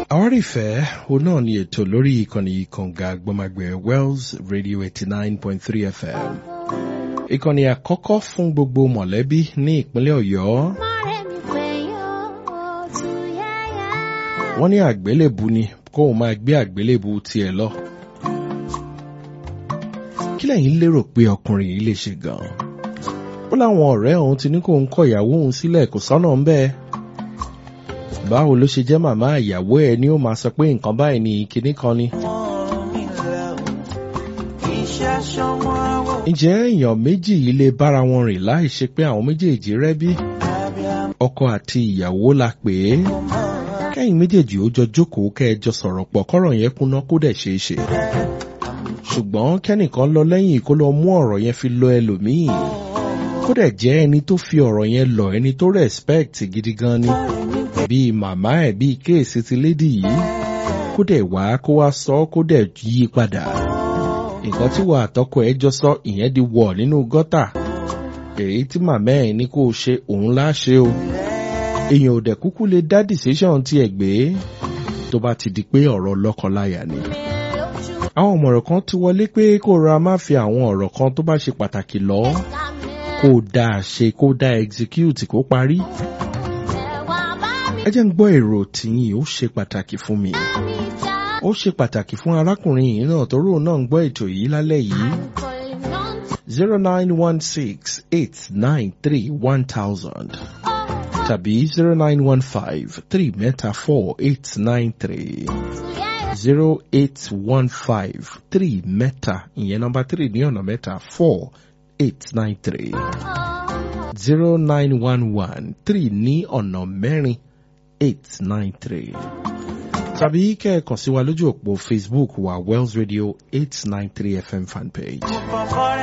àwárí ìfẹ́ òun náà ni ètò lórí ìkànnì kànga gbọmagbẹ̀ Wells Radio eighty nine point three FM ìkànnì àkọ́kọ́ fún gbogbo mọ̀lẹ́bí ní ìpínlẹ̀ Ọ̀yọ́ wọ́n ní àgbélébù ni kóun máa gbé àgbélébù tiẹ̀ lọ kí lẹ́yìn lérò pé ọkùnrin yìí lè ṣe gan-an ó láwọn ọ̀rẹ́ òun ti ní kóun kọ ìyàwó òun sílẹ̀ kò sọ́nà ń bẹ́ẹ̀ báwo ló ṣe jẹ́ màmá ìyàwó ẹ̀ ni ó máa sọ pé nǹkan báyìí ni kinní kan ni. ǹjẹ́ èèyàn méjì yìí lè bára wọn rìn láì ṣe pé àwọn méjèèjì rẹ́bí? ọkọ àti ìyàwó la pè é kẹ́yìn méjèèjì ó jọ jókòó kẹ́ẹjọ sọ̀rọ̀ pọ̀ kọ́rọ̀ yẹn kúná kó dẹ̀ ṣeé ṣe. ṣùgbọ́n kẹ́nìkan lọ lẹ́yìn kó lọ mú ọ̀rọ̀ yẹn fi lọ ẹlòmíì kó dẹ̀ jẹ́ ẹni tó fi ọ̀rọ̀ yẹn lọ ẹni tó respect gidi gan ni bíi màmá ẹ̀ bíi kéèsì ti lédì yìí kó dẹ̀ wá kó wá sọ kó dẹ̀ yí padà nǹkan tí wà àtọkọ ẹ̀ jọ sọ ìyẹn di wọ̀ nínú gọ́tà èyí tí màmá ẹ̀ ní kó o ṣe òun láṣẹ o èèyàn ò dẹ̀ kúkú lè dá decision tiẹ̀ gbé tó bá ti di pé ọ̀rọ̀ lọ́kọláya ni àwọn ọ̀mọ̀ràn kan ti wọlé pé kó ra má fi àwọn ọ̀rọ̀ kan tó bá ṣe pàtàkì lọ kó dáa ṣe kó dáa execute kó parí ẹ jẹ́ ń gbọ́ èrò tìyìn ó ṣe pàtàkì fún mi ó ṣe pàtàkì fún arákùnrin yìí náà torí òun náà ń gbọ́ ètò yìí lálẹ́ yìí zero nine one six eight nine three one thousand tàbí zero nine one five three mẹ́ta four eight nine three zero eight one five three mẹ́ta ìyẹn nọ́mbà three ní ọ̀nà mẹ́ta four eight nine three zero nine one one three ní ọ̀nà mẹ́rin eight nine three tàbí kẹ́ẹ̀kan sí wa lójú òpó Facebook wa Wells Radio eight nine three FM fanpage.